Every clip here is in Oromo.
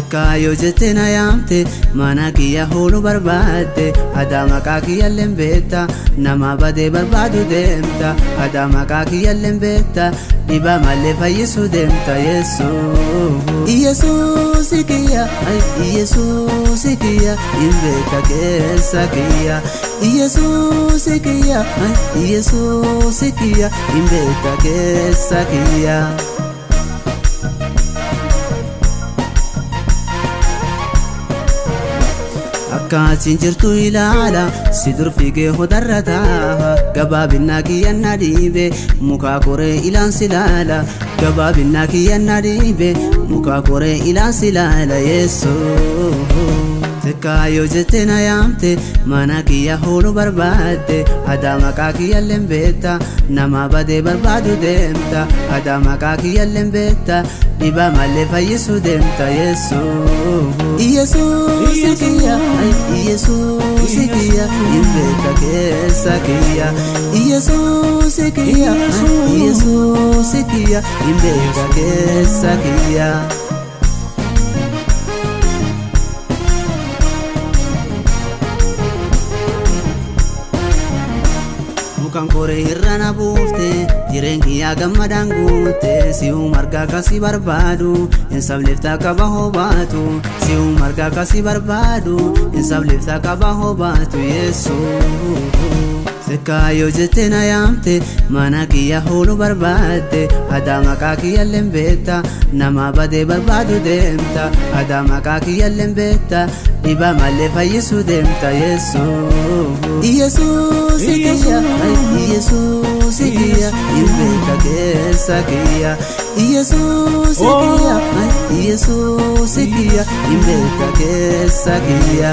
Kaayoo jettee na yaamte mana kiyya hooluu barbaadde aadaa maqaa kiyyalleen beekta nama badee barbaadu deemta aadaa maqaa kiyyalleen beekta dhibaa malee fayyisuu deemta yesuus. Yesuus kiyya Yesuus kiyya hin beekta keessa kiyya Yesuus kiyya Yesuus kiyya hin beekta keessa kiyya. Akkaatiin jirtu ilaala si dur fiigee hodarra taa'a gabaabinnaa kiyyanna dhiibe mukaa koree ilaan si laala gabaabinnaa kiyyanna dhiibe mukaa koree ilaan si laala yesuus. Kaayoo jettee na yaamte mana kiyya hooluu barbaadde aadaa maqaa kiyyalleen beekta nama badee barbaadu deemta aadaa maqaa kiyyalleen beekta dhibaa malee fayyisuu deemta yesuus. Yesuus kiyya Yesuus kiyya hin beekta keessa kiyya Yesuus kiyya Yesuus kiyya hin beekta keessa kiyya. Mukaan koree irra na buufte jireen kiyyaa gammadaan guutte si'uu margaa kasi barbaadu hin sableeftaa qaba hobaatu si'uu margaa kasi barbaadu hin sableeftaa qaba hobaatu yesuus. Kaayoo jettee na yaamte mana kiyya hooluu barbaadde aadaa maqaa kiyyalleen beekta nama badee barbaadu deemta aadaa maqaa kiyyalleen beekta dhibaa malee fayyisuu deemta yesuus. Yesuus kiyya Yesuus kiyya hin beekta keessa kiyya Yesuus kiyya Yesuus kiyya hin beekta keessa kiyya.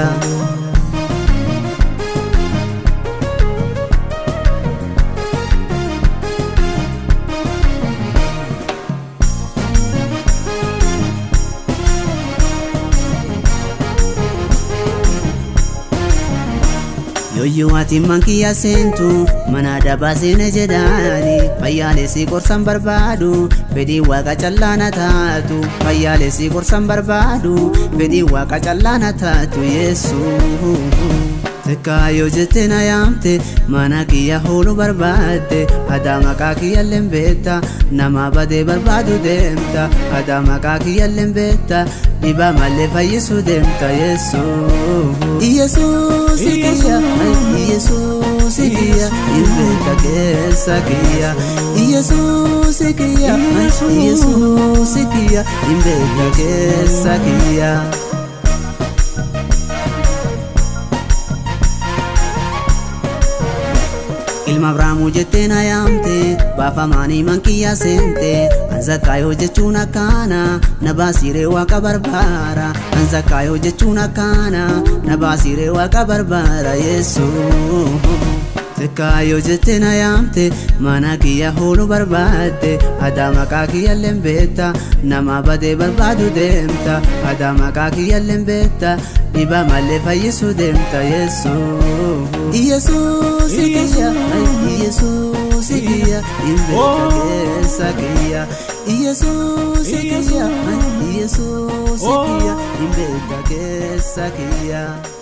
Yooyyuu ati mankiyya seentu mana dabaa seene jedhaani fayyaalessi gorsan barbaadu fedhii waaqa callaana taatu fayyaalessi gorsan barbaadu fedhii waaqa callaana taatu yesuus. Kaayoo jettee na yaamte mana kiyya hooluu barbaadde aadaa maqaa kiyyalleen beekta nama badee barbaadu deemta aadaa maqaa kiyyalleen beekta dhibaa malee fayyisuu deemta yesuus. Yesuus kiyya Yesuus kiyya hin beekta keessa kiyya Yesuus kiyya Yesuus kiyya hin beekta keessa kiyya. Ilma Abiraamuu jettee na yaamte baafamaanii mankiyyaa seente Anzakkaayoo jechuun akkaana na baasiree waaqa barbaara Anzakkaayoo jechuun akkaana na baasiree waaqa barbaara yesuus. Kaayoo jettee na yaamte mana kiyya hooluu barbaadde aadaa maqaa kiyyalleen beekta nama badee barbaadu deemta aadaa maqaa kiyyalleen beekta dhibaa malee fayyisuu deemta yesuus. Yesuus kiyya Yesuus kiyya hin beekta keessa kiyya Yesuus kiyya Yesuus kiyya hin beekta keessa kiyya.